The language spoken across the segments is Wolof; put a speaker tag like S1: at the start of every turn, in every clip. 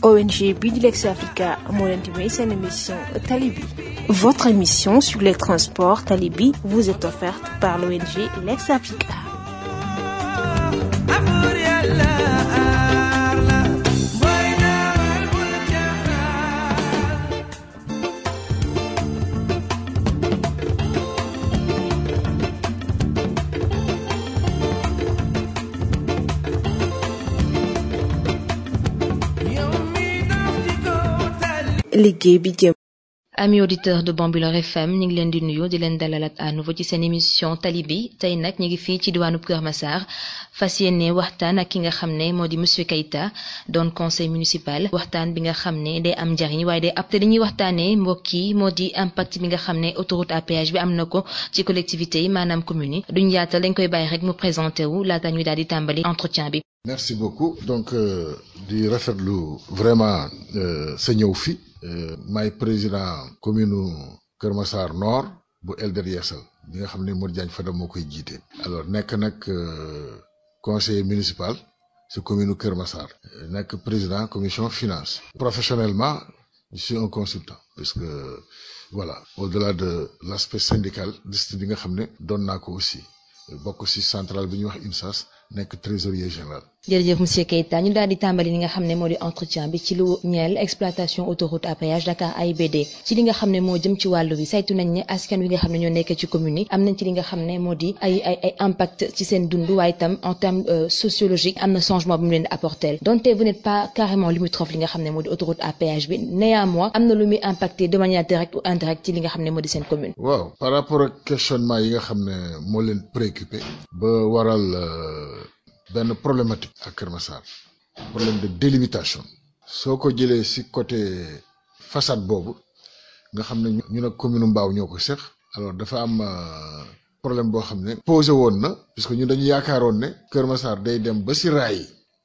S1: ONG bii di Lex Africa moo leen di may seen émission Tali bi votre émission sur les transports Tali bi vous est offerte par l'ONG Lex Africa liggéey bi jëm
S2: ami auditeur de Bambilor FM ñu ngi leen di nuyu di leen dalalat à nouveau ci seen émission tali bi tey nag ñu ngi fii ci diwaanu Kër Massar fas yéene waxtaan ak ki nga xam ne moo di monsieur Keita doon conseil municipal waxtaan bi nga xam ne day am njariñ waaye day ab te li ñuy waxtaanee mbokk yi moo di impact bi nga xam ne autoroute à péage bi am na ko ci collectivités yi maanaam communes yi duñ yaatal dañ koy bàyyi rek mu présenté wu laata ñuy daal di tàmbali entretien bi.
S3: merci beaucoup donc euh, di rafetlu vraiment sa ñëw fi maay président commune Kër Massar Nord bu Elder Yeesal bi nga xam ne Modou Diagne Fada moo koy jiite. alors nekk nag conseiller municipal si commune Kër Massar. nekk président commission finance. professionnellement je suis un consultant puisque voilà au-delà de l'aspect syndical liste bi nga xam ne doon naa ko aussi bokk si centrale bi ñuy wax UNSAS. nekk trésorier général.
S2: jërëjëf monsieur Keita ñu daal di tàmbali li nga xam ne moo di entretien bi ci lu ñeel exploitation autoroute à péage Dakar AIBD ci li nga xam ne moo jëm ci wàllu bi saytu nañ ne askan wi nga xam ne ñoo nekk ci commune yi am nañ ci li nga xam ne moo di ay ay ay impact ci seen dund waaye itam en terme sociologique am na changement bu mu leen di apporter donte vous n'êtes pas carrément limitrophe li nga xam ne moo di autoroute à péage bi néanmoins am na lu muy impacter de manière directe ou indirecte ci li nga xam ne moo di seen commune.
S3: waaw par rapport ak questionnement yi nga xam ne moo leen préoccupé ba waral. benn problématique ak Kër Massar problème de délimitation soo ko jëlee ci côté façade boobu nga xam ne ñu ne commune Mbao ñoo ko seq alors dafa am problème boo xam ne posé woon na puisque ñu dañu yaakaaroon ne Kër Massar day dem ba ci raay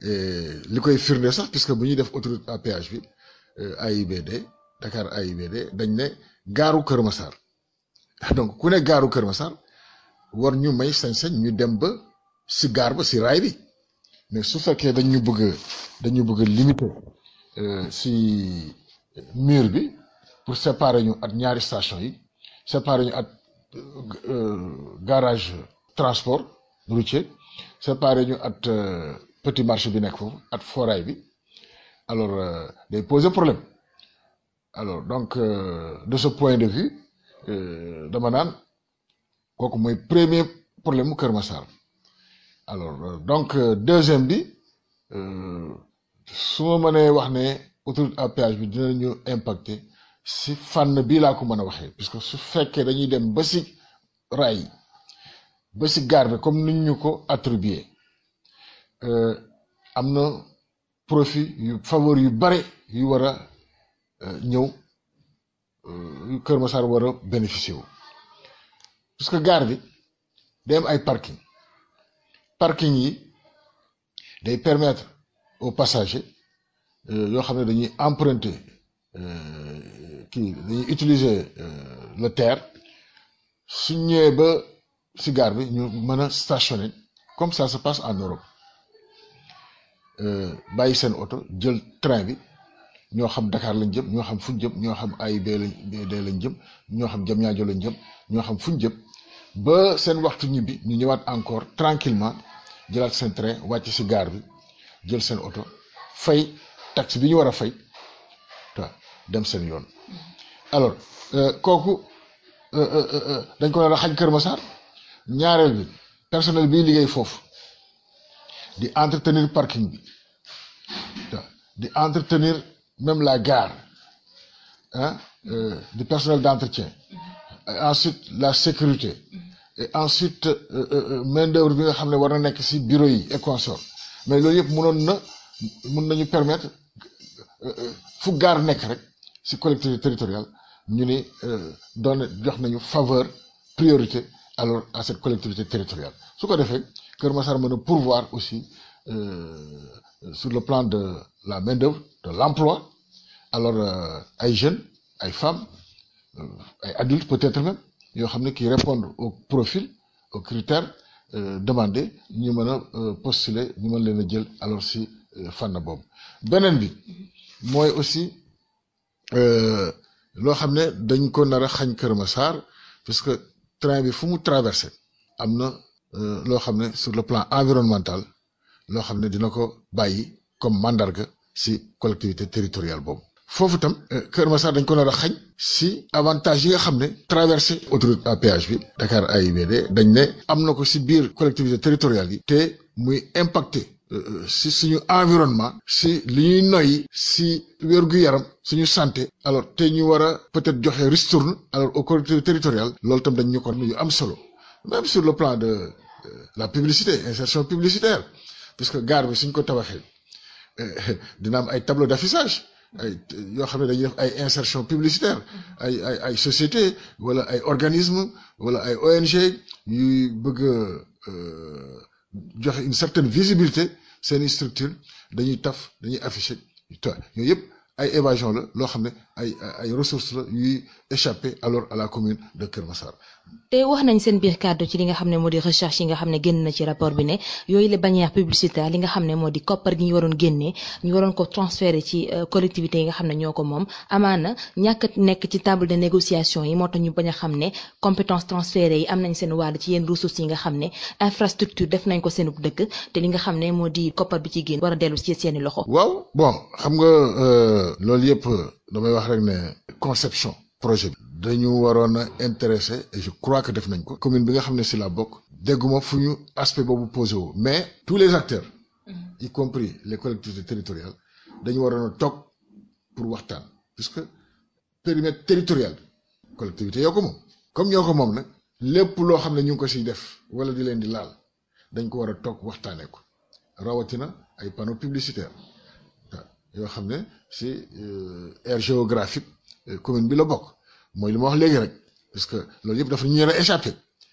S3: li koy firnde sax puisque bu ñuy def autoroute à péage bi AIBD Dakar AIBD dañ ne gaaru Kër Massar donc ku ne gaaru Kër Massar war ñu may sañ-sañ ñu dem ba si gaar ba si raay bi mais su fekkee dañu bëgg dañu bëgg limiter si mur bi pour séparer ñu at ñaari station yi séparer ñu at garage transport routier séparer ñu at petit marché bi nekk foofu at foraay bi alors day poser problème alors donc de ce point de vue dama naan kooku mooy premier problème mu Kër Massar alors donc deuxième bi su ma mënee wax ne autoroute à péage bi dinañu impacter si fànn bii laa ko mën a waxee puisque su fekkee dañuy dem ba si raay ba si gaar bi comme niñ ñu ko attribué am na profit yu faveur yu bare yu war a ñëw yu Kër Massar war a bénéficier wu puisque gaar bi day am ay parking parking yi day permettre aux passagers yoo xam ne dañuy emprunter kii dañuy utiliser le terre su ñëwee ba si gare bi ñu mën a stationner comme ça se passe en Europe bàyyi seen oto jël train bi ñoo xam Dakar lañ jëm ñoo xam fuñ jëm ñoo xam AIBD lañ jëm ñoo xam Diamniadio lañ jëm ñoo xam fuñ jëm ba seen waxtu ñibbi ñu ñëwaat encore tranquillement jëlaat seen train wàcc ci gare bi jël seen oto fay taxe bi ñu war a fay waaw dem seen yoon alors kooku dañ ko nar a xañ Kër Massar ñaareel bi personnel biy liggéey foofu di entretenir parking bi waaw di entretenir même la gare ah du personnel d'entretien ensuite la sécurité et ensuite main d'œuvre bi nga xam ne war na nekk ci bureau yi et consort mais loolu yëpp mënoon na mën nañu permettre fu gaar nekk rek ci collectivité territoriale ñu ni doon jox nañu faveur priorité alors à cette collectivité territoriale su ko defee Kër Massar mën a pourvoir aussi sur le plan de la main d'œuvre de l'emploi alors ay jeunes ay femmes ay adultes peut-être même yoo xam ne qui répondent au profil aux critères demandés ñu mën a postuler ñu mën leen a jël alors si fànn boobu beneen bi mooy aussi loo xam ne dañ ko nar a xañ Kër Massar parce que train bi fu mu traversé am na loo xam ne sur le plan environnemental loo xam ne dina ko bàyyi comme mandarga si collectivité territoriale boobu foofu tam Kër Massar dañ ko nar a xañ si avantage yi nga xam ne traversé autoroute à péage bi Dakar AIBD dañ ne am na ko si biir collectivité territoriale yi te muy impacté si suñu environnement si li ñuy noyyi si wér-gu-yaram suñu santé alors te ñu war a peut-être joxe ristourne alors aux collectivités territoriales loolu tam dañ ñu ko yu am solo même sur le plan de la publicité insertion publicitaire puisque gare bi suñ ko tabaxee dina am ay tableau d'affichage ay yoo xam ne dañuy def ay insertion publicitaire ay ay ay société wala ay organisme wala ay ONG yuy bëgg a joxe une certaine visibilité seeni structure dañuy taf dañuy afficher yooyu yëpp ay évasion la loo xam ne ay ay ressources la yuy échapper alors à la commune de Kër Massar.
S2: te wax nañ seen biir kàddu ci li nga xam ne moo di recherche yi nga xam ne génn na ci rapport bi ne yooyu la bannière publicitaire li nga xam ne moo di koppar gi ñu waroon génnee ñu waroon ko transférer ci collectivités yi nga xam ne ñoo ko moom amaana ñàkk nekk ci table de négociation yi moo tax ñu bañ a xam ne compétence transférées yi am nañ seen wàll ci yenn ressources yi nga xam ne infrastructure def nañ ko seen dëkk te li nga xam ne moo di koppar bi ci génn war a dellu ci seeni loxo.
S3: waaw bon xam nga loolu yëpp damay wax rek ne conception projet bi. dañu waroon a intéressé et je crois que def nañ ko. commune bi nga xam ne si la bokk. dégguma fu ñu aspect boobu posé wu mais tous les acteurs. y compris les collectivités territoriales dañu waroon a toog pour waxtaan puisque périmètre territorial bi collectivité yoo ko moom comme ñoo ko moom nag lépp loo xam ne ñu ngi ko siy def wala di leen di laal dañ ko war a toog waxtaanee ko rawatina ay panneaux publicitaires yoo xam ne si aire géographique commune bi la bokk mooy li ma wax léegi rek parce que loolu yëpp dafa ñu leen a échappé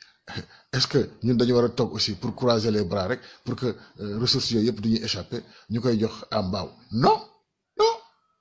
S3: est-ce que ñun dañu war a toog aussi pour croiser les bras rek pour que ressources yooyu yëpp du ñuy échappé ñu koy jox à mbaaw non non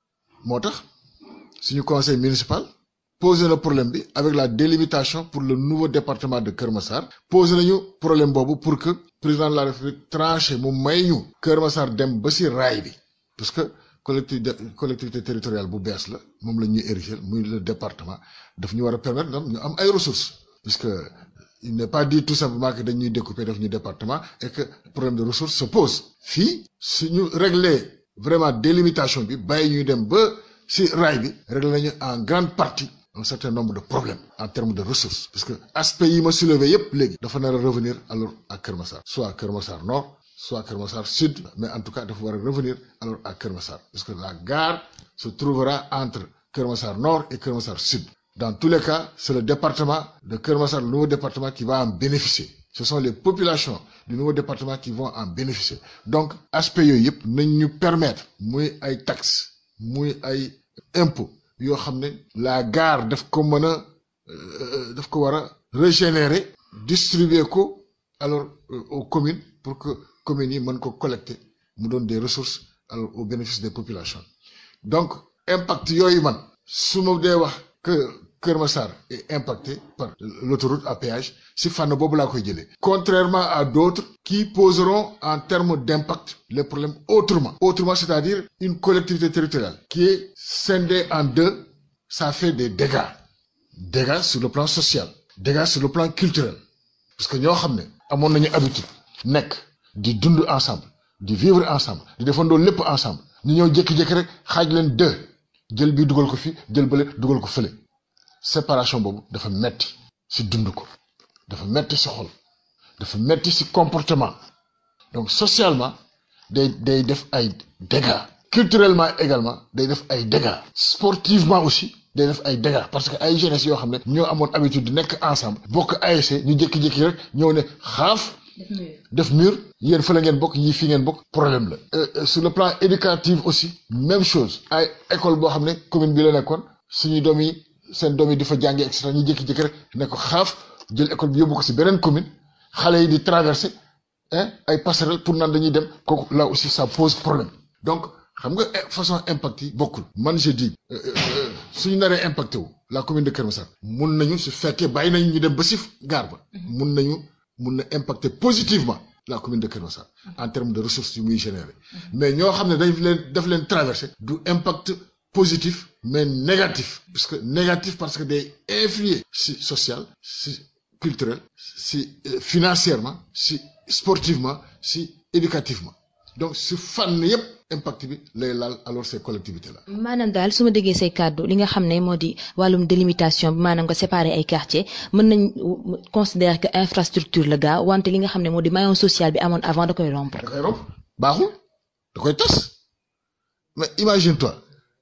S3: moo tax suñu conseil municipal posé na problème bi avec la délimitation pour le nouveau département de Kër Massar posé nañu problème boobu pour que président de la République tranché mu may ñu Kër Massar dem ba si raay bi parce que collectivité collectivité territoriale bu bees la moom la ñuy ériger muy le département daf ñu war a permettre ñu am ay ressources puisque il n'est pas dit tout simplement que dañuy découper def ñu département et que problème de ressources se pose fii suñu régler vraiment délimitation bi bàyyi ñuy dem ba si raay bi régler nañu en grande partie un certain nombre de problèmes en termes de ressources parce que aspect yi ma soulevé yépp léegi dafa nar a revenir alors à Kër Massar soit Kër Massar Nord soit Kër Massar Sud mais en tout cas dafa war a revenir alors à Kër Massar parce que la gare se trouvera entre Kër Massar Nord et Kër Massar Sud dans tous les cas c'est le département de Kër Massar le nouveau département qui va en bénéficier ce sont les populations du nouveau département qui vont en bénéficier donc aspect yooyu yëpp nañ ñu permettre muy ay taxes muy ay impôts yoo xam ne la gare daf ko mën a daf ko war a régénérer distribuer ko alors aux communes pour que communes yi mën ko collecter mu doon des ressources alors au bénéfice des populations donc impact yooyu man su ma dee wax que Kër Massar est impacté par l'autoroute à péage si fànn boobu laa koy jëlee contrairement à d'autres qui poseront en termes d'impact les problèmes autrement autrement c'est-à-dire une collectivité territoriale qui est scindée en deux ça fait des dégâts dégâts sur le plan social dégâts sur le plan culturel parce que ñoo xam ne amoon nañu habitude nekk di dund ensemble di vivre ensemble di defandoo lépp ensemble ñu ñëw jékki-jékki rek xaaj leen deux jël bii dugal ko fi jël bële dugal ko fële séparation boobu dafa metti ci dund ko dafa metti ci xol dafa metti ci comportement donc socialement day day def ay dégâts culturellement également day def ay dégâts sportivement aussi day def ay dégâts parce que ay jeunesse yoo xam ne ñoo amoon habitude di nekk ensemble bokk ASC ñu jékki-jékki rek ñëw ne xaaf def mur yéen fa la ngeen bokk ñii fii ngeen bokk problème la sur le plan éducatif aussi même chose ay école boo xam ne commune bi la nekkoon suñu doom yi seen doom yi di fa jàngee et cetera ñu jékki-jékki rek ne ko xaaf jël école bi yóbbu ko si beneen commune xale yi di traverser ay passerelles pour naan dañuy dem kooku là aussi ça pose problème donc xam nga façon impact yi bokkul man je dis suñu naree impacté wu la commune de Kër Massar mun nañu su fekkee bàyyi nañu ñu dem ba si gaar ba mun nañu mun na impacter positivement la commune de Keur Massar en termes de ressources yu muy générer mais ñoo xam ne daf leen daf leen traversé du impact positif mais négatif parce que négatif parce que day influer si social si culturel si financièrement si sportivement si éducativement donc si fànn yépp impact bi lay laal alors ces collectivités là.
S2: maanaam daal su ma déggee say kàddu li nga xam ne moo di wàllum délimitation bi maanaam nga séparer ay quartiers mën nañ considérer que infrastructure la gaa wante li nga xam ne moo di maillon social bi amoon avant da koy rompre.
S3: da koy rompre baaxul da koy tas mais imagine toi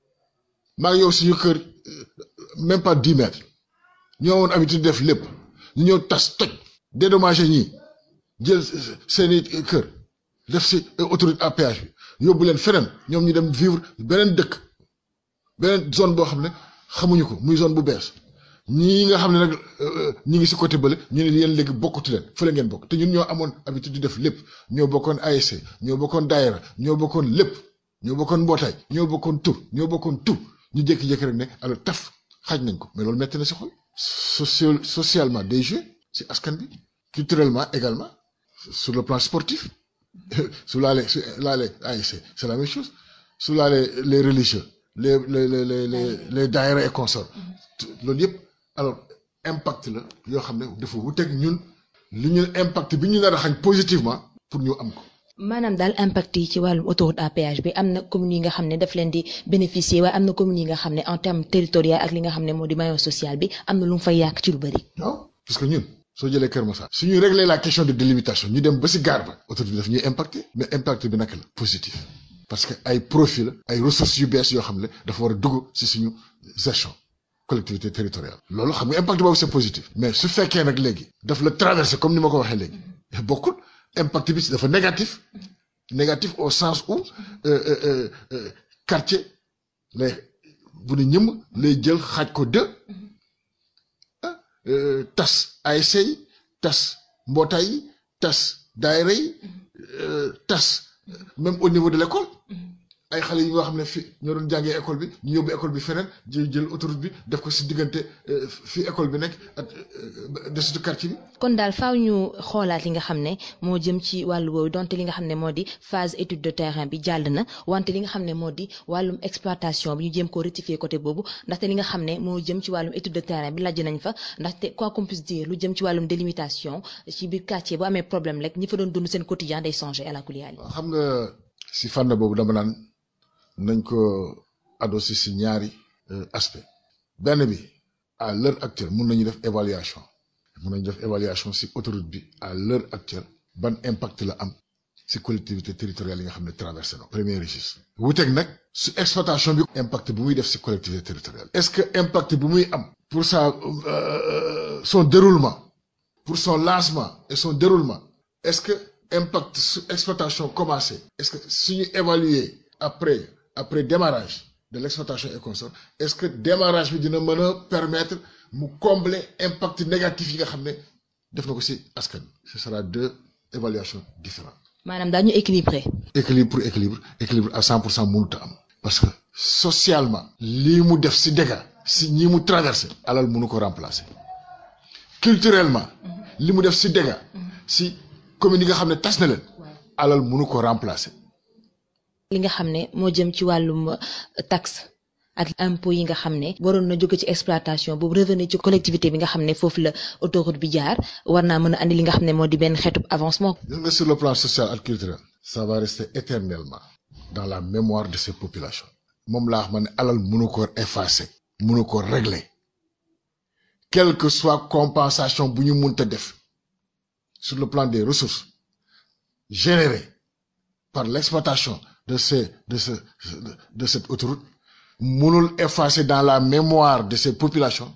S3: maa ngi yow suñu kër même pas dix mètres ñoo woon habitude def lépp ñu ñëw tas toj dédommager ñii jël seeni kër def si autoroute à péage bi yóbbu leen feneen ñoom ñu dem vivre beneen dëkk beneen zone boo xam ne xamuñu ko muy zone bu bees ñii nga xam ne nag ñi ngi si côté bële ñu ne yéen léegi bokkatu leen fële ngeen bokk te ñun ñoo amoon habitude di def lépp ñoo bokkoon ASC ñoo bokkoon daayira ñoo bokkoon lépp ñoo bokkoon mbootaay ñoo bokkoon tur ñoo bokkoon tur ñu jékki-jékki rek ne alors taf xaaj nañ ko mais loolu metti na si xol social socialement des jeux si askan bi culturellement également sur le plan sportif su laalee su laalee ASC c'est la même chose su laalee les religieux les les les les les les daayira et consorts loolu yëpp alors impact la yoo xam ne dafa wuteeg ñun li ñu impact bi ñu nar a xañ positivement pour ñu am ko.
S2: maanaam daal impact yi ci wàllum autoroute à péage bi am na communes yi nga xam ne daf leen di bénéficier waaye am na communes yi nga xam ne en terme territorial ak li nga xam ne moo di maillon social bi am na lu mu fay yàq ci lu bëri.
S3: waaw parce que ñun. soo jëlee Kër Massar su ñu régler la question de délimitation ñu dem ba si gaar ba autoroute bi daf ñuy impacter mais impact bi naka la positif parce que ay profit la ay ressources yu bees yoo xam ne dafa war a dugg si suñu gestion collectivité territoriale loolu xam nga impact boobu c'est positif mais su fekkee nag léegi daf la traverser comme ni ma ko waxee léegi bokkul impact bi dafa négatif négatif au sens où quartier lay bu ne ñëm lay jël xaaj ko deux tas ASC yi tas mbootaay yi tas daayira yi tas même au niveau de l'école ay xale yi nga xam ne fi ñoo doon jàngee école bi ñu yóbbu école bi feneen jël jël autoroute bi def ko si diggante fi école bi nekk ak desitu quartier bi.
S2: kon daal faaw ñu xoolaat li nga xam ne moo jëm ci wàllu woowu donte li nga xam ne moo di phase étude de terrain bi jàll na wante li nga xam ne moo di wàllum exploitation bi ñu jéem koo rectifier côté boobu ndaxte li nga xam ne moo jëm ci wàllum étude de terrain bi lajj nañ fa ndaxte quoi qu'on puisse dire lu jëm ci wàllum délimitation ci biir quartier bu amee problème rek ñi fa doon dund seen quotidien day changer à la kuliyaali.
S3: xam nga si fànn boobu dama naan. nañ ko adossé si ñaari aspect benn bi à l'heure actuelle mun nañu def évaluation mun nañu def évaluation si autoroute bi à l'heure actuelle ban impact la am si collectivité territoriale yi nga xam ne traversé na premier registre wuteeg nag su exploitation bi impact bu muy def si collectivité territoriale est-ce que impact bu muy am pour sa son déroulement pour son lancement et son déroulement est-ce que impact su exploitation commencé est-ce que suñu évaluer après après démarrage de l'exploitation et consort est-ce que démarrage bi dina mën a permettre mu combler impact négatif yi nga xam ne def na ko ci askan ce sera deux évaluations différentes
S2: maanaam daañu équilibré.
S3: équilibre pour équilibre équilibre à cent pour cent mënut a am parce que socialement lii mu def ci dégâts ci ñi mu traversé alal mënu ko remplacer culturellement li mu def ci dégâts ci communes yi nga xam ne tas na leen alal mënu ko remplacer
S2: li nga xam ne moo jëm ci wàllum taxe ak impôt yi nga xam ne waroon na jóge ci exploitation boobu revenu ci collectivité bi nga xam ne foofu la autoroute bi jaar war naa mën a andi li nga xam ne moo di benn xeetu avancement.
S3: gis nga sur le plan social et culturel ça va rester éternellement dans la mémoire de ces populations moom laa wax ma ne alal mënu ko effacer mënu ko régler quelle que soit compensation bu ñu mënta def sur le plan des ressources générées par l'exploitation de ces de ce de, de cette autoroute mënul effacer dans la mémoire de ces populations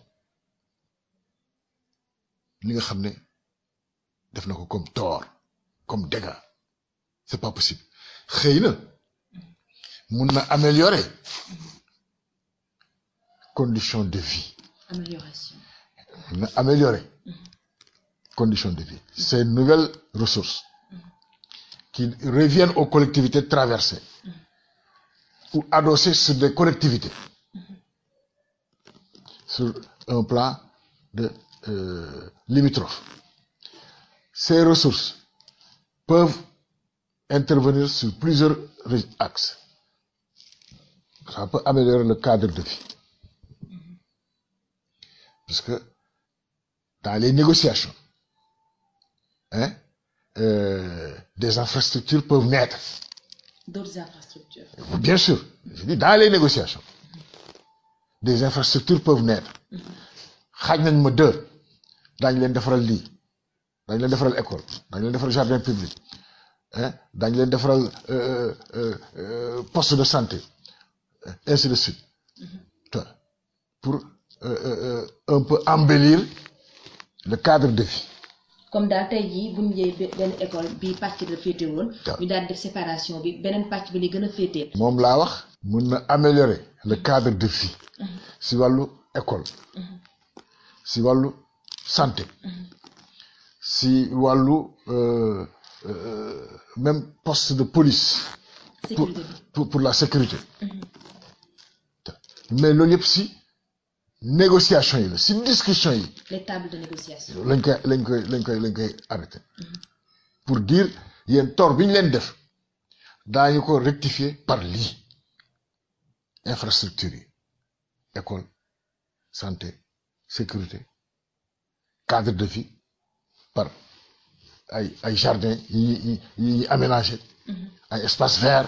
S3: li nga xam ne def na ko comme tort comme dégâts c'est pas possible xëy na mun na améliorer conditions de vie
S2: amélioration
S3: mun na améliorer conditions de vie ces nouvelles ressources qui reviennent aux collectivités traversées ou adossées sur des collectivités sur un plan de euh, limitrophe ces ressources peuvent intervenir sur plusieurs axes ça peut améliorer le cadre de vie parce que dans les négociations hein euh, des infrastructures peuvent naître
S2: d'autres infrastructures
S3: bien sûr je dis dans les négociations des infrastructures peuvent naître xaaj nañ ma deux daañu leen defaral lii daañu leen defaral école daañu leen defaral jardin public hein daañu leen defaral poste de santé ainsi de suite pour un peu embellir le cadre de vie.
S2: comme daal tey jii bu ñu jëlee benn école bii pàcc la féete woon. ñu daal def séparation bi beneen pàcc bi li gën a féetee.
S3: moom laa wax. mun na améliorer le cadre de vie. si wàllu école. si wàllu santé. si wàllu même poste de police. pour pour pour la sécurité. mais loolu yëpp si négociation yi la si discussion yi.
S2: les tables de négociation.
S3: lañ koy lañ koy lañ koy lañ koy arrêté. pour dire yéen tort bi ñu leen def daañu ko rectifier par lii infrastructure yi école santé sécurité cadre de vie par ay ay jardin yi yi yi aménagé. ay espace vert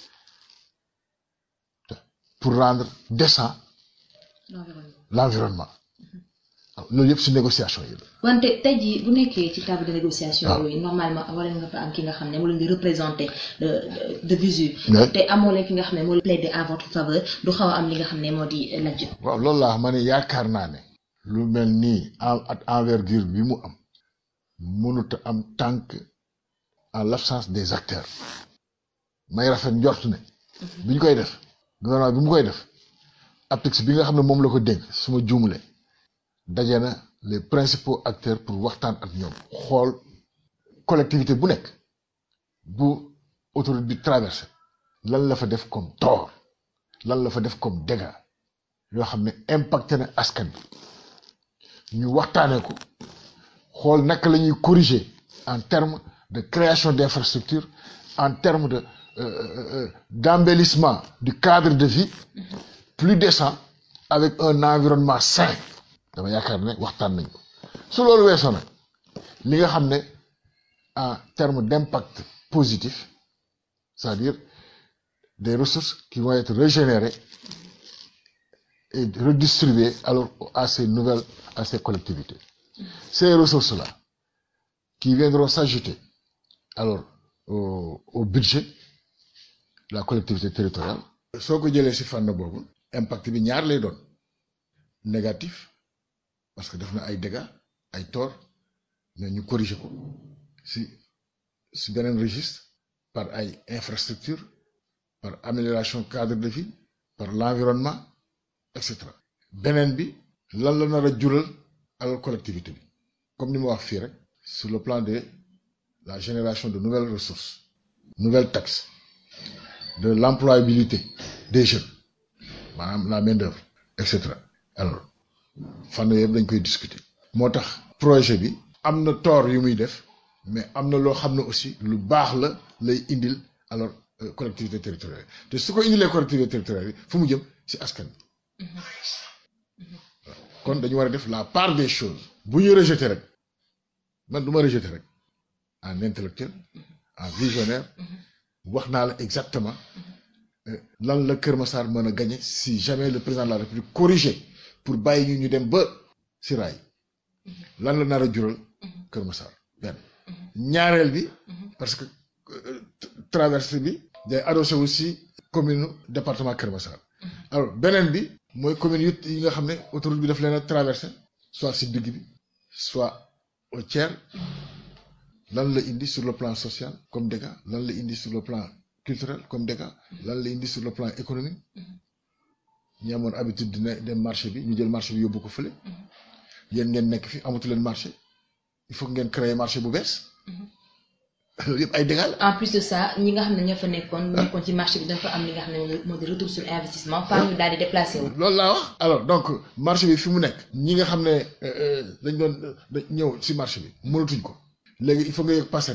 S3: pour rendre décent l'environnement loolu yëpp si négociation yi la.
S2: wante tey jii bu nekkee ci table de négociation yooyu normalement wala nga fa am ki nga xam ne moo leen di représenter de de visu. te amoo leen ki nga xam ne moo plaider en votre faveur du xaw a am li nga xam ne moo di lajj.
S3: waaw loolu laa ma ne yaakaar naa ne. lu mel nii en at envergure bi mu am mënut a am tànk en l'absence des acteurs may rafet njort ne. bi ñu koy def gouvernement bi mu koy def APEX bi nga xam ne moom la ko dénk su ma juumlee daje na les principaux acteurs pour waxtaan ak ñoom xool collectivité bu nekk bu autoroute bi traversé lan la fa def comme tort lan la fa def comme dégâts yoo xam ne impacté na askan bi ñu waxtaanee ko xool naka la ñuy corriger en termes de création d'infrastructures en termes de euh, d'embellissement du cadre de vie plus décent avec un environnement sain dama yaakaar ne waxtaan nañ ko su loolu weesoo nag li nga xam ne en termes d'impact positif c'est-à-dire des ressources qui vont être régénérées et redistribuées alors à ces nouvelles à ces collectivités ces ressources-là qui viendront s'ajouter alors au, au budget la collectivité territoriale soo ko jëlee ci fànn boobu impact bi ñaar lay doon négatif parce que def na ay dégâts ay tort mais ñu corriger ko ci ci beneen registre par ay infrastructure par amélioration cadre de vie par l'environnement et cetera beneen bi lan la nar a jural alal collectivité bi comme ni ma wax fii rek sur le plan de la génération de nouvelles ressources nouvelles taxes de l'employabilité des jeunes maanaam la main d'œuvre et cetera alors fànn yëpp dañ koy discuter moo tax projet bi am na tort yu muy def mais am na loo xam ne aussi lu baax la lay indil alors collectivité territoriale te su ko indilee collectivité territoriale yi fu mu jëm ci askan bi kon dañu war a def la part des choses bu ñu rejeter rek man du ma rejeter rek en intellectuel en visionnaire wax naa la exactement lan la Kër Massar mën a gagner si jamais le président de la République corrigé pour bàyyi ñu ñu dem ba si raay lan la nar a jural Kër Massar benn ñaareel bi parce que traversée bi day adossé aussi commune département Kër Massar alors beneen bi mooy commune yu yi nga xam ne autoroute bi daf leen a traversé soit si digg bi soit au tiers lan la indi sur le plan social comme dégâts lan la indi sur le plan culturel comme dégâts lan la indi sur le plan économique ñi amoon habitude dina dem marché bi ñu jël marché bi yóbbu ko fële yéen ngeen nekk fi amatu leen marché il faut ngeen créer marché bu bees loolu yëpp ay dégâts la.
S2: en plus de ça ñi nga xam ne ñoo fa nekkoon. nekkoon ci marché bi dafa am li nga xam ne moo di retour sur investissement. faa ñu daal di déplacé wu.
S3: loolu laa wax alors donc marché bi fi mu nekk ñi nga xam ne dañ doon ñëw si marché bi mënatuñ ko léegi il faut nga yëg passerelle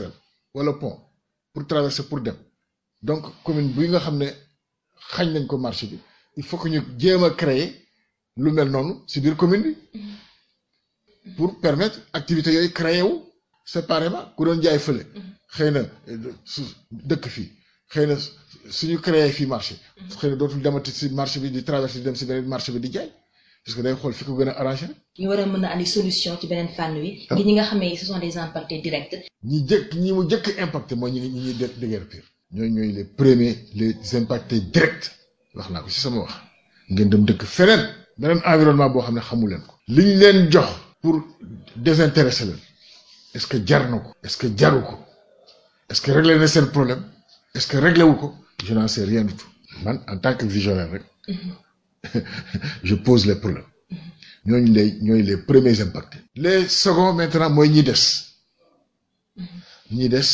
S3: wala pont pour traverser pour dem donc commune bi nga xam ne xañ nañ ko marché bi il faut que ñu jéem a créer lu mel noonu si biir commune bi pour permettre activité yooyu créer wu séparément ku doon jaay fële xëy na su dëkk fii xëy na suñu créer fii marché xëy na dootul demati si marché bi di traverser di dem si beneen marché bi di jaay parce que day xool fi ko gën a arrangé rek
S2: ñu war a mën a andi solution ci beneen fànn wi. ngir ñi nga xam ne ce sont des impactés directs.
S3: ñi jëkk ñi mu jëkk impacté mooy ñi ñi ñuy dé déguerpir ñooy ñooy les premiers les impactés directs wax naa ko ci sama wax ngeen dem dëkk feneen beneen environnement boo xam ne xamu leen ko li ñu leen jox pour désintéresser leen est-ce que jar na ko est-ce que jaru ko est-ce que réglé na seen problème est-ce que réglé wu ko je n'en sais rien du tout man en tant que visionnaire rek je pose les problèmes ñooñu lay ñooy les premiers impactés les seconds maintenant mooy ñi des ñi des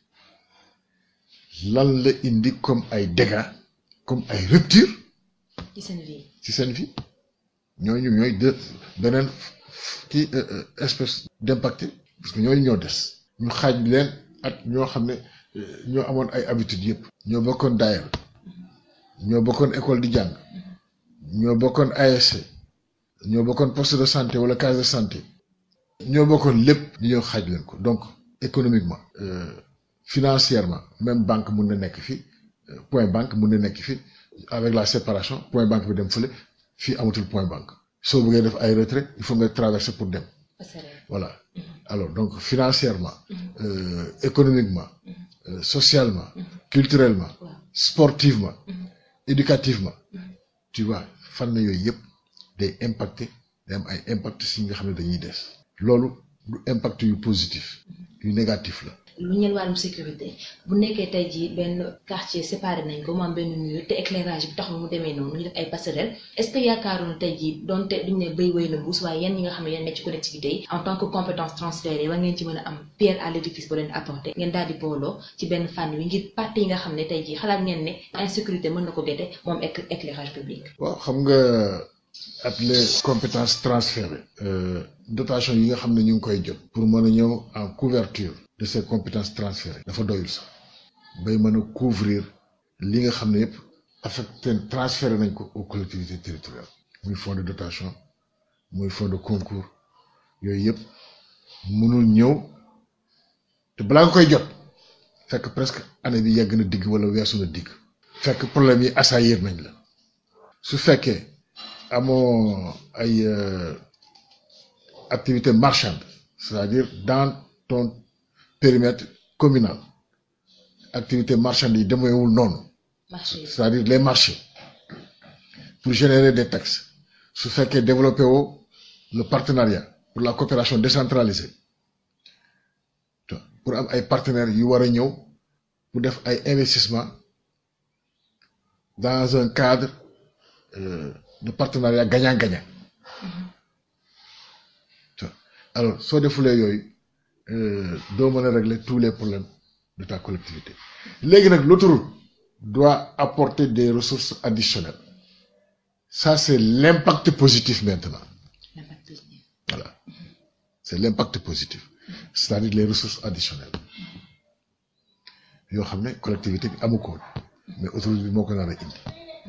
S3: lan la indi comme ay dégâts comme ay ruptures
S2: ci seen vie.
S3: ci seen vie ñooñu ñooy de beneen kii espèce d'impacté parce que ñooñu ñoo des ñu xaaj leen at ñoo xam ne ñoo amoon ay habitudes yëpp ñoo bokkoon daayal ñoo bokkoon école di jàng ñoo bokkoon ASC ñoo bokkoon poste de santé wala case de santé ñoo bokkoon lépp ñu ñëw xaaj leen ko donc économiquement financièrement même banque mun na nekk fii point banque mun na nekk fii avec la séparation point banque bi dem fële fii amatul point banque soo bëggee def ay retrait il faut nga traverser pour dem voilà alors donc financièrement euh, économiquement euh, socialement culturellement sportivement éducativement tu vois fànn yooyu yëpp day impacté day am ay impact si nga xam ne dañuy des loolu du impact yu positif yu négatif la
S2: lu ñeel wàllum sécurité bu nekkee tey jii benn quartier séparé nañ ko mu am benn mur te éclairage bi taxul mu demee noonu ñu def ay passerelles est-ce que yaakaaroon tey jii donte duñ ne béy wéy na mbuus waaye yéen ñi nga xam ne yéen nekk ci collectivité yi en tant que compétence transférée war ngeen ci mën a am pierre à l'édifice ba leen apporter ngeen daal di booloo ci benn fànn wi ngir parti yi nga xam ne tey jii xalaat ngeen ne insécurité mën na ko gete moom éclairage public.
S3: waaw xam nga ak les compétences transférées dotation yi nga xam ne ñu ngi koy jot pour mën a ñëw en couverture de ces compétences transférées dafa doyul sax bay mën a couvrir li nga xam ne yëpp affecté transféré nañ ko aux collectivités territoriales muy fonds de dotation muy fonds de concours yooyu yëpp mënul ñëw te balaa nga koy jot fekk presque année bi yegg na digg wala weesu na digg fekk problème yi assaillir nañ la su fekkee amoo ay activité marchande c'est-à-dire dans ton périmètre communal activité marchande yi demeewul noonu c'est-à-dire les marchés pour générer des taxes su fekkee développé woo le partenariat pour la coopération décentralisée pour am ay partenaires yu war a ñëw pour def ay investissement dans un cadre euh, de partenariat gagnant-gagnant alors soo defulee yooyu doo mën a régler tous les problèmes de ta collectivité léegi nag l'autoroute doit apporter des ressources additionnelles ça c'est l'impact positif maintenant voilà c'est l'impact positif c'est-à-dire les ressources additionnelles yoo xam ne collectivité bi amu ko mais autoroute bi moo ko nar a indi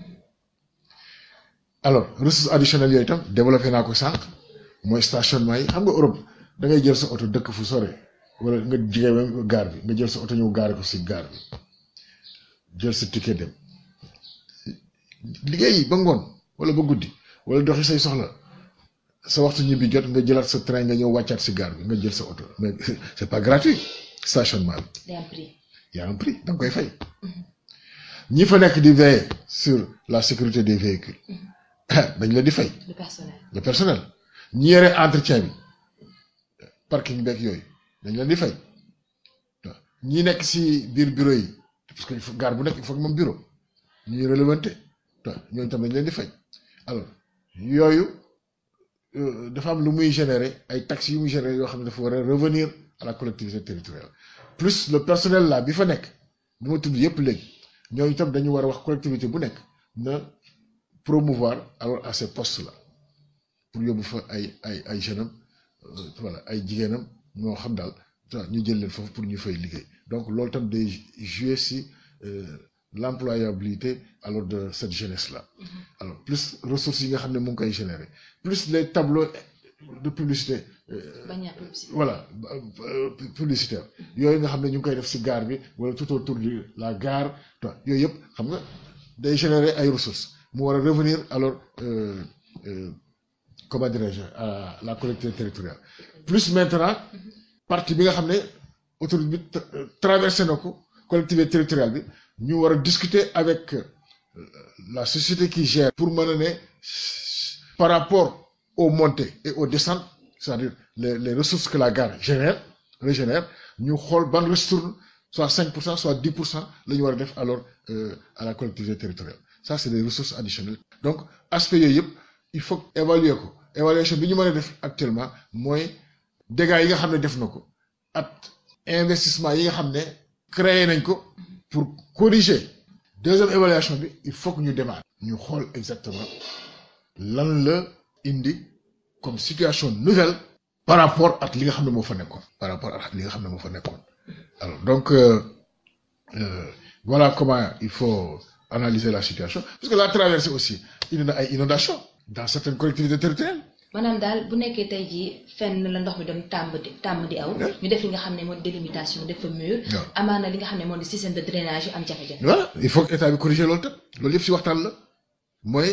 S3: alors ressources additionnelles yooyu itam développé naa ko sànq mooy stationnement yi xam nga Europe da ngay jël sa oto dëkk fu sore wala nga jigee ba gaar bi nga jël sa oto ñëw gaare ko si gaar bi jël sa ticket dem liggéey ba ngoon wala ba guddi wala doxi say soxla sa waxtu ñibbi jot nga jëlaat sa train nga ñëw wàccaat si gaar bi nga jël sa oto mais c'est pas gratuit stationnement bi.
S2: y a un prix.
S3: y a un prix da nga koy fay. ñi fa nekk di veiller sur la sécurité des véhicules. dañ la di fay.
S2: le personnel.
S3: le personnel ñi yore entretien bi parking beeg yooyu dañ leen di fay waaw ñi nekk si biir bureau yi parce que gaar bu nekk il faut moom bureau ñuy relevanté waaw ñooñu tam dañ leen di fay alors yooyu dafa am lu muy générer ay taxes yu muy générer yoo xam ne dafa war a revenir à la collectivité territoriale plus le personnel là bi fa nekk bi ma tudd yépp léegi ñooñu tam dañu war a wax collectivité bu nekk na promouvoir alors à ces postes là pour yóbbu fa ay ay ay jeunes am voilà ay jigéenam ñoo xam daal ñu jël leen foofu pour ñu fay liggéey donc loolu tam day jouer si l'employabilité alors de cette jeunesse là alors plus ressources yi nga xam ne mu ngi koy générer plus les tableaux de publicité voilà publicitaire yooyu nga xam ne ñu ngi koy def si gare bi wala tout autour de la gare yooyu yëpp xam nga day générer ay ressources mu war a revenir alors comment dirais-je à la collectivité territoriale plus maintenant partie bi nga xam ne autoroute bi traversé na ko collectivité territoriale bi ñu war a discuter avec la société qui gère pour mën a ne par rapport aux montées et aux descentes c'est-à-dire les les ressources que la gare génère régénère ñu xool ban retourne soit 5 pour cent soit 10 pour cent la ñu war a def alors à la collectivité territoriale ça c'est des ressources additionnelles donc aspect yooyu yëpp il faut évaluer ko évaluation bi ñu mën a def actuellement mooy dégâts yi nga xam ne def na ko at investissement yi nga xam ne créé nañ ko pour corriger deuxième évaluation bi il faut que ñu démarrer ñu xool exactement lan la indi comme situation nouvelle par rapport ak li nga xam ne moo fa nekkoon par rapport ak li nga xam ne moo fa nekkoon alors donc euh, euh, voilà comment il faut analyser la situation parce que la traversée aussi indi na ay inondations dans certaines collectivités territoriales
S2: maanaam daal bu nekkee tey jii fenn la ndox mi doon tàmb di tàmb di aw. ñu def li nga xam ne moo di délimitation def fa mur. amaana li nga xam ne moo di système de drainage yu am jafe-jafe.
S3: voilà il faut que état bi corriger loolu tam loolu yëpp si waxtaan la mooy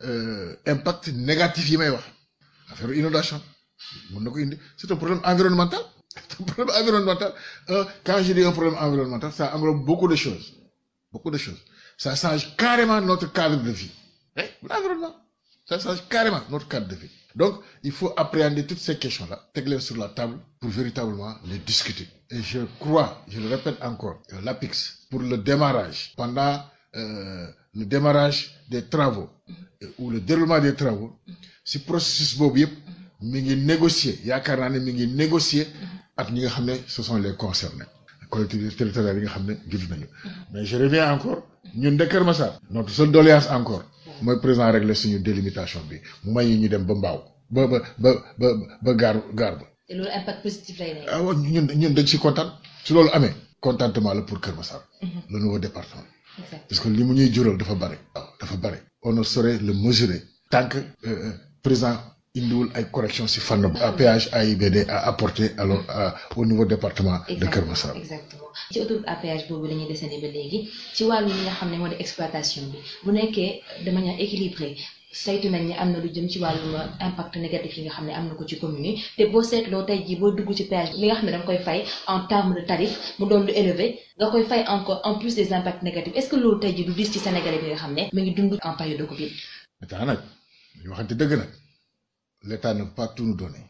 S3: impact négatif yi may wax affaire inondation mën na ko indi c'est un problème environnemental c'est un problème environnemental quand je dis un problème environnemental ça englobe beaucoup de choses beaucoup de choses ça change carrément notre cadre de vie eh l'environnement ça change carrément notre cadre de vie donc il faut appréhender toutes ces questions là teg leen sur la table pour véritablement les discuter et je crois je le répète encore l'APIX pour le démarrage pendant euh, le démarrage des travaux ou le déroulement des travaux si processus boobu yëpp mi ngi négocier yaakaar naa ne mi ngi négocier ak ñi nga xam ne ce sont les concernés collectivités territoriales yi nga xam ne judd nañu mais je reviens encore ñun de Kër Massar notre seule doléance encore mooy président régler suñu délimitation bi mu may ñu dem ba mbaaw ba ba ba ba ba gaar gaar ba.
S2: te loolu impact positif lay nekk.
S3: ah ñun ñun dañ ci kontaan su loolu amee contentement la pour Kër Massar. le nouveau département. parce que li mu ñuy jural dafa bare. waaw dafa bare. on ne saurait le mesurer. tant que président indiwul ay corrections ci fànn. péage AIBD a apporté alors au nouveau département. de Kër Massar.
S2: exactement ci autoroute à péage boobu la ñuy desandi ba léegi ci wàllu li nga xam ne moo di exploitation bi bu nekkee de manière équilibrée saytu nañ ne am na lu jëm ci wàllum impact négatif yi nga xam ne am na ko ci commune yi te boo seetloo tey jii boo dugg ci péage li nga xam ne da nga koy fay en terme de tarif mu doon lu élevé nga koy fay encore en plus des impacts négatifs est-ce que loolu tey jii du dis ci Sénégalais bi nga xam ne mu ngi dund en période de Covid.
S3: état nag ñu waxante dëgg nag l'état ne peut pas tout nous donner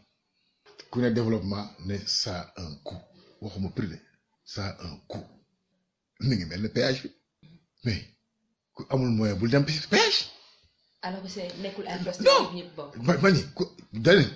S3: ku ne développement ne ça a un coût waxuma privé ça a un coût mi ngi mel ne péage bi mais ku amul moyen bul dem ci péage.
S2: alors que c'est nekkul infrastructure ñëpp bokk.
S3: ma ma ni ku daleen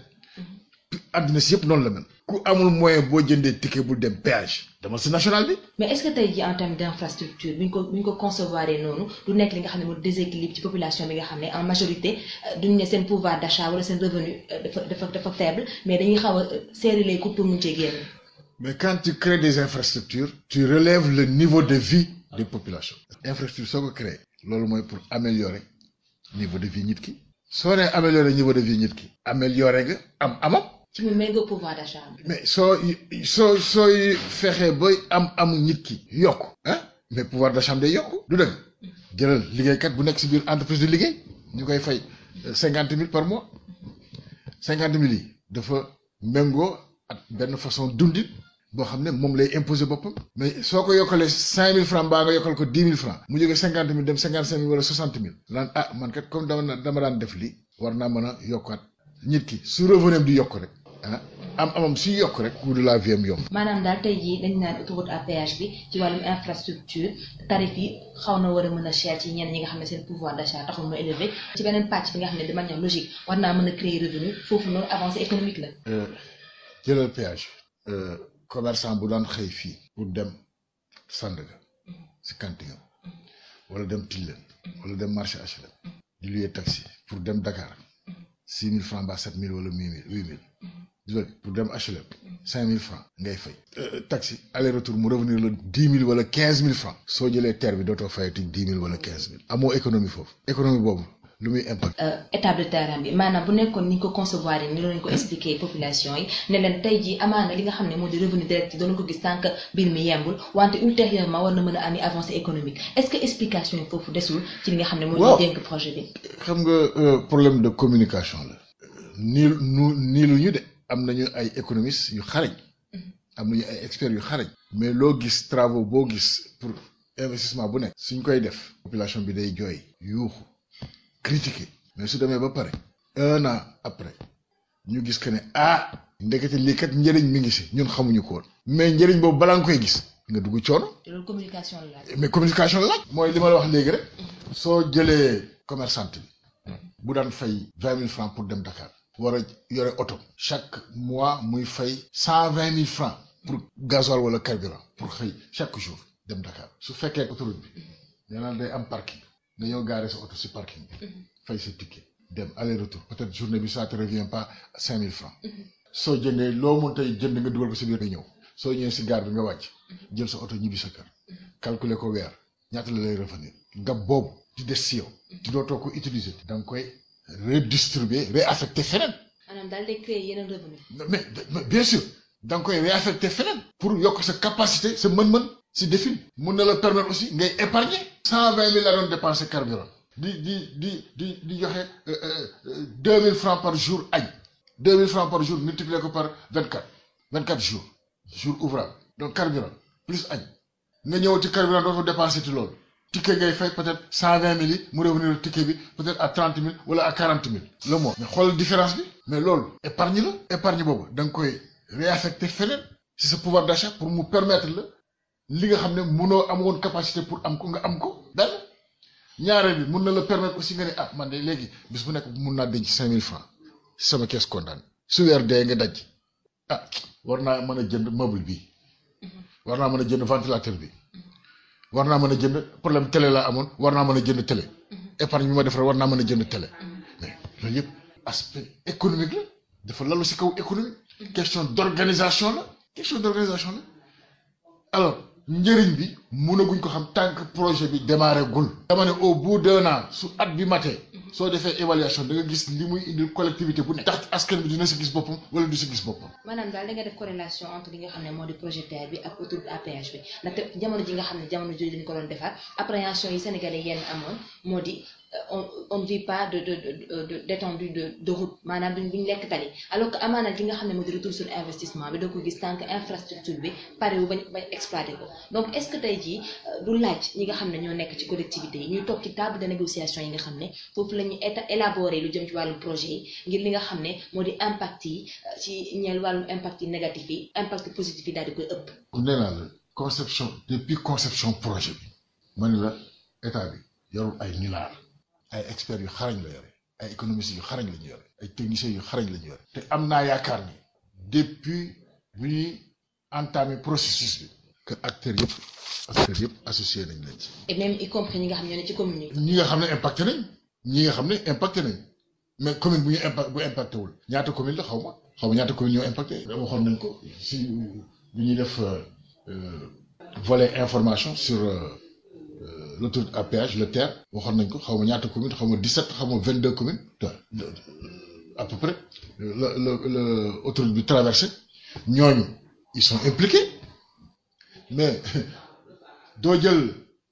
S3: àddina si yëpp noonu la mel. ku amul moyen boo jëndee ticket bul dem péage. dama si national bi.
S2: mais est-ce que tey jii en termes d'infrastructure bu ñu ko bu ñu ko concevoir noonu du nekk li nga xam ne mooy déséquilibre ci population bi nga xam ne en majorité duñ ne seen pouvoir d'achat wala seen revenu dafa dafa dafa faible mais dañuy xaw a serrer les coudes pour mun cee génn.
S3: mais quand tu crées des infrastructures. tu relèves le niveau de vie des populations. infrastructure soo ko créé. loolu mooy pour améliorer niveau de vie nit ki. soo nee améliorer niveau de vie nit ki. améliorer nga am amam.
S2: ci mu méngoo pouvoir d'achat
S3: mais soo soo sooy fexee ba am amu nit ki yokk ah mais pouvoir d'achat day yokk du dëgg jëlal liggéeykat bu nekk si biir entreprise de liggéey ñu koy fay cinquante mille par mois cinquante mille yi dafa méngoo ak benn façon dundin boo xam ne moom lay imposer boppam mais soo ko yokkalee cinq mille francs mbaa nga yokkal ko dix mille francs mu jógee cinquante mille dem cinquante cinq mille wala soixante mille naan ah man kat comme dama dama daan def lii war naa mën a yokkaat nit ki su revenu di yokk rek ah am amam suy yokk rek coût de la vie am yomb.
S2: maanaam daal tey jii dañ naan autoroute à péage bi ci wàllum infrastructure tarif yi xaw na war a mën a cher ci ñenn ñi nga xam ne seen pouvoir d'achat taxul mu élevé ci beneen pàcc bi nga xam ne de manière logique war naa mën a créer revenu foofu noonu avancée économique la.
S3: jëlal péage. commerçant bu daan xëy fii pour dem Sandaga si Kantinga wala dem Tilène wala dem marché HLM di louer taxi pour dem Dakar six mille francs ba sept mille wala huit mille huit mille pour dem HLM cinq mille francs ngay fay taxi aller retour mu revenir la dix mille wala quinze mille francs soo jëlee terre bi dootoo fayati dix mille wala quinze mille amoo économie foofu économie boobu lu muy impact
S2: étape de terrain bi maanaam bu nekkoon ni ñu ko concevoir yi ni loolu ñu ko expliquer population yi ne leen tey jii amaana li nga xam ne moo di revenu direct yi doon ko gis tant que mbir mi yembul wante ultérieurement war na mën a ami avancée économique est-ce que explication yi foofu desul ci li nga xam ne moo di dénk projet bi
S3: xam nga problème de communication la nii nu nii lu ñu de am nañu ay économistes yu xarañ am nañu ay experts yu xarañ mais loo gis travaux boo gis pour investissement bu nekk suñ koy def population bi day jooy yuuxu critiquer mais su demee ba pare un an après ñu gis que ne ah ndekete lii kat njëriñ mi ngi si ñun xamuñu ko woon mais njëriñ boobu balaa nga koy gis nga dugg coono.
S2: te loolu communication la laaj.
S3: mais communication la laaj. mooy li ma la wax léegi rek. soo jëlee commerçante bi. bu daan fay vingt mille francs pour dem Dakar. war a yore oto. chaque mois muy fay cent vingt mille francs pour gasoil wala carburant pour xëy chaque jour dem Dakar su fekkee autoroute bi. nee naa day am parking. nga ñëw gaare sa oto si parking bi. fay sa ticket dem aller retour peut-être journée bi ça te revient pas cinq mille francs. soo jëndee loo mën tey jënd nga dugal ko si biir nga ñëw soo ñëwee si gaar bi nga wàcc jël sa oto ñibbi sa kër calculer ko weer ñaata la lay revenir nga boobu di des si yow di dootoo ko utiliser da nga koy redistribuer réaffecter feneen.
S2: maanaam daal day créer yeneen revenu.
S3: mais bien sûr da nga koy réaffecter feneen. pour yokk sa capacité sa mën-mën si défil mun na la permettre aussi ngay épargner. cent vingt mille la doon dépenser carburant. di di di di di joxe deux mille francs par jour añ. deux mille francs par jour multiplié ko par vingt quatre vingt quatre jours jour ouvrable donc carburant plus añ nga ñëw ci carburant doo fa dépensé ci loolu ticket ngay fay peut-être cent vingt mille yi mu revenir ticket bi peut-être à trente mille wala à quarante mille le mois mais xoolal différence bi mais loolu épargne la épargne boobu da nga koy réaffecter feneen si sa pouvoir d'achat pour mu permettre la li nga xam ne mënoo amoon capacité pour am ko nga am ko benn ñaareel bi mun na la permettre aussi nga ne ah man de léegi bis bu nekk mun naa denc cinq mille francs sama kees kontaan su weer dee nga daj ah war naa mën a jënd meuble bi war naa mën a jënd ventilateur bi war naa mën a jënd problème télé laa amoon war naa mën a jënd télé épargne bi ma def rek war naa mën a jënd télé mais loolu yëpp aspect économique la dafa lalu si kaw économique question d'organisation la question d'organisation la alors njëriñ bi mënaguñ ko xam tant que projet bi démarré gul dama ne au bout d'un an su at bi matee soo defee évaluation da nga gis li muy indil collectivité bu nekk tax askan bi dina si gis boppam wala du si gis boppam.
S2: maanaam daal da nga def corrélation entre li nga xam ne moo di projet TER bi ak autoroute à péage bi ndaxte jamono ji nga xam ne jamono jooju dañu ko doon defar appréhension yi sénégalais yenn amoon moo di on on ne vit pas de de de d'étendue de de route maanaam duñ duñ lekk tali alors que amaana li nga xam ne moo di retour sur investissement bi doo ko gis tant que infrastructure bi pare wu bañ bañ exploité ko donc est-ce que tey jii du laaj ñi nga xam ne ñoo nekk ci collectivité yi ñuy toog ci table de négociation yi nga xam ne foofu la ñuy élaborer lu jëm ci wàllum projet yi ngir li nga xam ne moo di impact yi ci ñeel wàllum impact yi négatif yi impact positif yi daal di koy ëpp.
S3: nee naa la conception depuis conception projet bi ma ne la état bi yorul ay milliards ay experts yu xarañ la yore ay économistes yu xarañ la ñu yore ay techniciens yu xarañ la ñu yore te am naa yaakaar ni depuis bu ñuy entamé processus bi que acteurs yëpp acteurs yëpp associé nañ leen ci.
S2: et même y compris ñi nga xam ñoo ne ci commune yi.
S3: ñi nga xam ne impacté nañ ñi nga xam ne impacté nañ mais commune bu ñu impact bu impacté wul ñaata commune la xaw ma xaw ma ñaata commune ñoo impacté. waxoon nañ ko si bu ñuy def volet information sur. l'autoroute à péage le TER waxoon nañ ko xaw ma ñaata commune xaw ma 17 xaw ma 22 communes à peu près la la la autoroute bi traversé ñooñu ils sont impliqués mais doo jël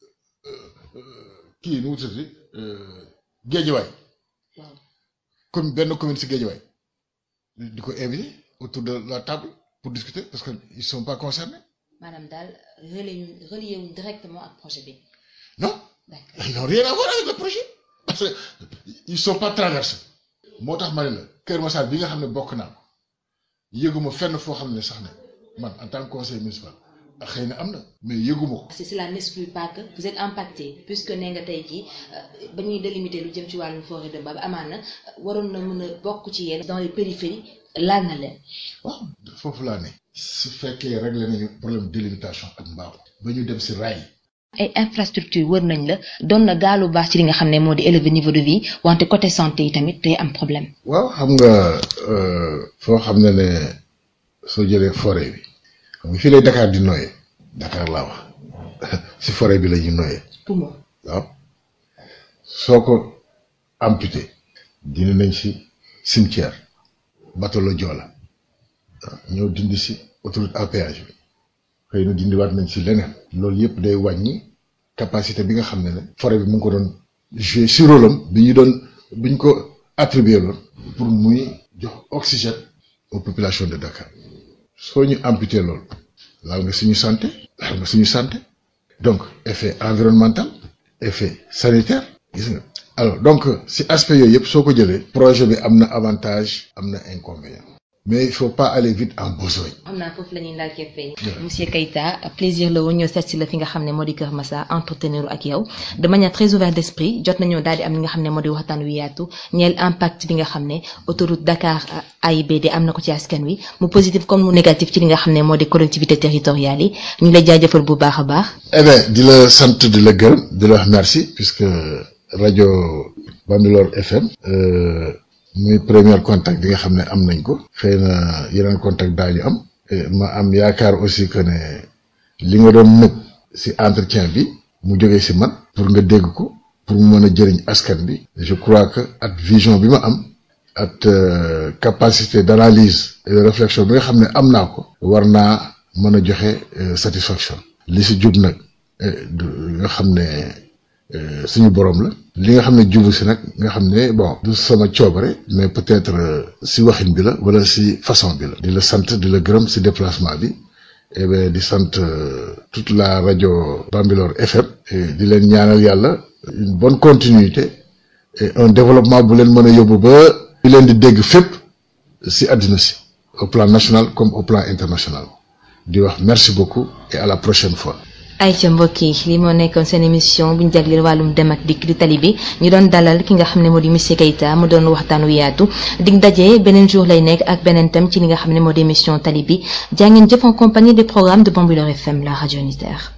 S3: kii nu mu tuddati géejewaay comme benn commune si géejewaay di ko invité autour de la table pour discuter parce que ils sont pas concernés.
S2: maanaam daal relié relié wuñ directement ak projet bi.
S3: non ils n'ont rien à voir avec le projet parce que ils sont pas traversés moo tax ma ne la Kër Massar bi nga xam ne bokk naa ko yëguma fenn foo xam ne sax ne man en tant que conseiller municipal xëy na am na mais yëguma ko.
S2: si cela n'exclut pas que vous êtes impacté puisque nee nga tey jii ba ñuy délimiter lu jëm ci wàllum forêt de Mbaba amaana waroon na mën a bokk ci yéen. dans les périphéries laal na leen.
S3: waaw foofu laa ne. su fekkee réglé nañu problème délimitation ak mbaaw ba ñu dem si raay
S2: ay infrastructure wër nañ la doon na gaalu baax ci li nga xam ne moo di élever niveau de vie wante côté santé yi tamit day am problème.
S3: waaw xam nga foo xam ne ne soo jëlee forêt bi xam nga fii lay Dakar di noyee Dakar laa wax si forêt bi la ñuy noyee.
S2: poumon
S3: waaw soo ko amputé dindi nañ si cimetière bateau la Joola waaw ñëw dindi si autoroute à péage bi xëy na dindiwaat nañ si leneen. loolu yëpp day wàññi capacité bi nga xam ne ne forêt bi mu ngi ko doon jouer si rôle am bi ñu doon bi ñu ko attribué loon pour muy jox oxygène aux populations de Dakar soo ñu amputé loolu laal nga suñu santé laal nga suñu santé donc effet environnemental effet sanitaire gis nga alors donc si aspect yooyu yëpp soo ko jëlee projet bi am na avantage am na inconvénient mais il faut pas aller vite en besogne.
S2: am naa foofu la ñuy ndaal keppee monsieur Keita plaisir la woon ñoo seet si la fi nga xam ne moo di Kër Massar entretenir ak yow de manière très ouverte d'esprit jot nañoo daal di am li nga xam ne moo di waxtaan wi yaatu ñeel impact bi nga xam ne autoroute Dakar AIBD am na ko ci askan wi mu positif comme mu négatif ci li nga xam ne moo di collectivité territoriales yi ñu lay jaajëfal bu baax a baax.
S3: eh bien di la sant di la gërëm di la wax merci puisque rajo Bambilor FM. muy premier contact bi nga xam ne am nañ ko xëy na yeneen contact daañu am ma am yaakaar aussi que ne li nga doon nëb ci entretien bi mu jógee ci man pour nga dégg ko pour mu mën a jëriñ askan bi je crois que ak vision bi ma am ak capacité d'analyse et de réflexion bi nga xam ne am naa ko war naa mën a joxe satisfaction li ci jub nag nga xam ne suñu borom la li nga xam ne jubu si nag nga xam ne bon du sama coobare mais peut-être si waxin bi la wala si façon bi la di la sant di la gërëm si déplacement bi et bien di sant toute la rajo Bambilor FM di leen ñaanal yàlla une bonne continuité et un développement bu leen mën a yóbbu ba di leen di dégg fépp si àddina si au plan national comme au plan international di wax merci beaucoup et à la prochaine fois
S2: ayca mbokk yi li moo nekkoon seen émission bu ñu jagleel wàllum dem ak dikk di tali bi ñu doon dalal ki nga xam ne moo di monsieur Keita mu doon waxtaan wu yaatu dig daje beneen jour lay nekk ak beneen thème ci li nga xam ne moo di émission tali bi jaa ngeen jëf en compagnie des programmes de Bambilor FM la radio unitaire